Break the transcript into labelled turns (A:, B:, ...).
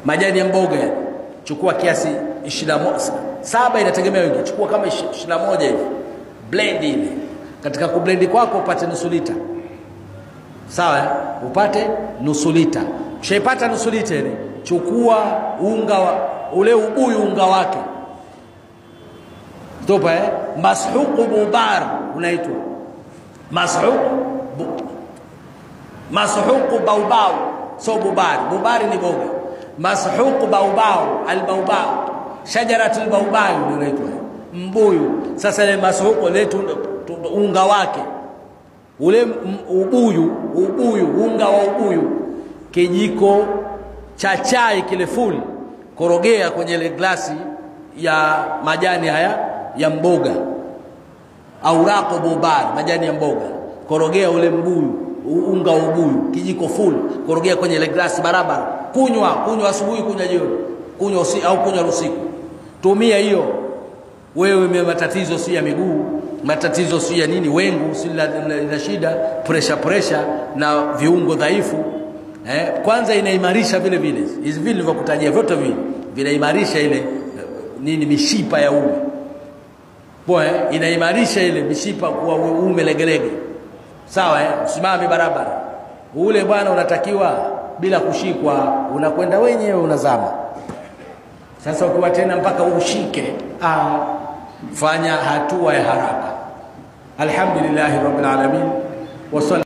A: majani ya mboga yale. chukua kiasi 21 saba inategemea wingi chukua kama 21 hivi blend ile katika kublendi kwako upate nusu lita sawa eh? upate nusu lita ushaipata nusu lita ile chukua unga wa, ule ubuyu unga wake topa eh? mashuqu bubar unaitwa mashuq bu, mashuqu baubau so bubari bubari ni boga mashuqu baubau albaubau shajaratul baubau ndio inaitwa mbuyu sasa ile mashuqu letu unga wake ule m- ubuyu ubuyu unga wa ubuyu kijiko cha chai kile full korogea kwenye ile glasi ya majani haya ya mboga auraqu bubar majani ya mboga korogea ule mbuyu u- unga wa ubuyu kijiko full korogea kwenye ile glasi barabara kunywa kunywa asubuhi kunywa jioni kunywa usi, au kunywa usiku tumia hiyo wewe ume matatizo si ya miguu matatizo si ya nini wengu si la, la, la shida pressure pressure na viungo dhaifu eh, kwanza inaimarisha vile vile hizi vile nilivyokutajia vyote vile vinaimarisha ile eh, nini mishipa ya uume Poa, eh? inaimarisha ile mishipa kuwa uume legelege sawa eh? usimame barabara ule bwana unatakiwa bila kushikwa unakwenda wenyewe unazama sasa ukiwa tena mpaka ushike ah, fanya hatua ya haraka alhamdulillahi rabbil alamin wa